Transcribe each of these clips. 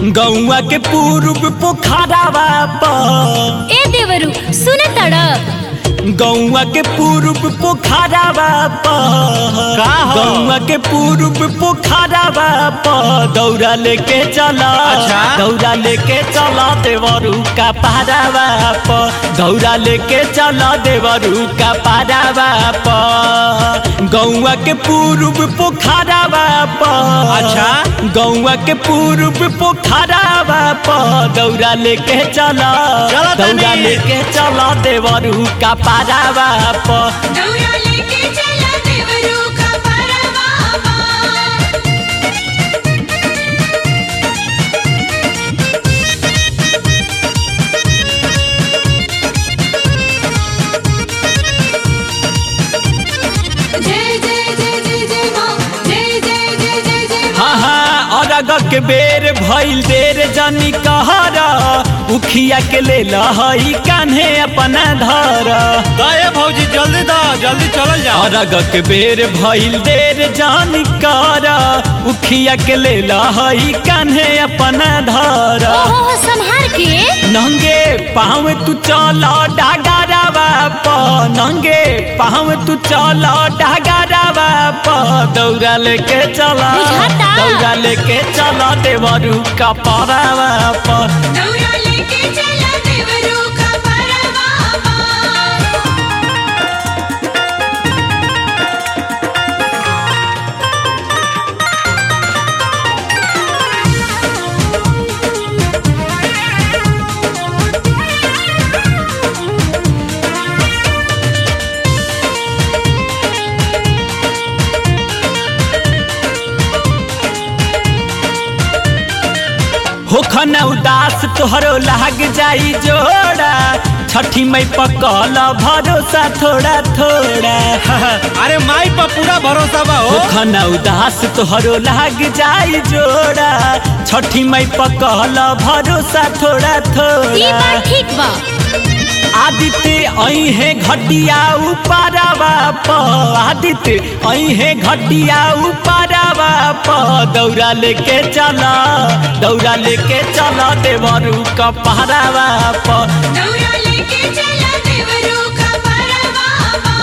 गौवा के पूर्व पोखरावा पर ए देवरू सुने तड़ गौवा के पूर्व पोखरावा पर का हो? गौवा के पूर्व पोखरावा पर दौरा लेके चला अच्छा। दौरा लेके चला देवरू का पारावा पर दौरा लेके चला देवरू का पारावा पर गौवा के पूर्व पोखरावा पर अच्छा। गौवा के पूर्व पोखरावा पर दौरा लेके चला चला तनी। दौरा लेके चला देवरू का पारावा पर दौरा लेके चला देवरू का परवावा जय जय जय जय जय माँ जय जय जय जय जय माँ हाँ हाँ अरग के बेर भइल देर जनी कहरा उखिया के ले लहई कान्हे अपना धर दे भौजी जल्दी दा जल्दी चलल जाओ अरग के बेर भइल देर जानी कहरा उखिया के ले लहई कान्हे अपना धर ओहो हो संहार के नंगे पाँव तू चल डागरावा प नंगे पाँव तू चल डागरावा प दौरा लेके चला बुझाता। दौरा लेके चला देवरू का परावा प दौरा लेके चला देवरू का परवावा होखन उदास तोहरो लाग जाई जोड़ा छठी मई पकल भरोसा थोड़ा थोड़ा अरे माई पर पूरा भरोसा बा हो होखन उदास तोहरो लाग जाई जोड़ा छठी मई पकल भरोसा थोड़ा ई थोड़ा बात ठीक बा आदित्य अहे घटिया उपारावा प आदित्य अहे घटिया उपारावा प दौरा लेके चला दौरा लेके चला देवरू कपहरावा प दौरा लेके चला देवरू का परवावा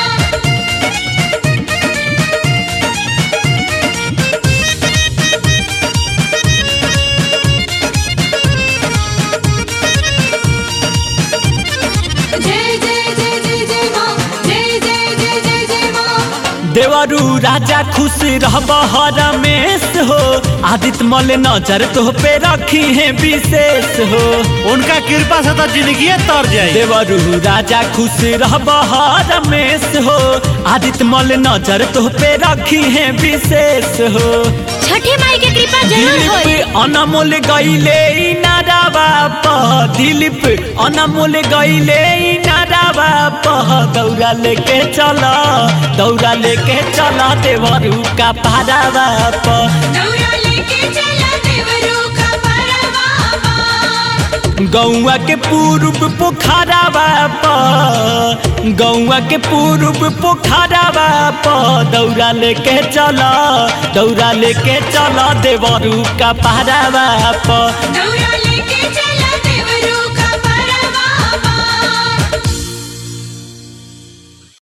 जय जय जय जय जय माँ जय जय जय जय जय माँ देवरू राजा खुश रहब रमेश हो आदित्य मल नजर तो पे रखी है विशेष हो उनका कृपा से तो जिंदगी तर जाए देवरू राजा खुश रहब रमेश हो आदित्य मल नजर तो पे रखी है विशेष हो छठी माई के कृपा जरूर होई दिलीप अनमोल गईले नारावा प दिलीप अनमोल गईले नारावा प दौरा लेके चला दौरा लेके चला देवरू का पारावा प दौरा लेके चला देवरू का परवावा गौवा के पूर्व पोखरावा प गौवा के पूर्व पोखरावा प दौरा लेके चला दौरा लेके चला देवरू का पारावा प दौरा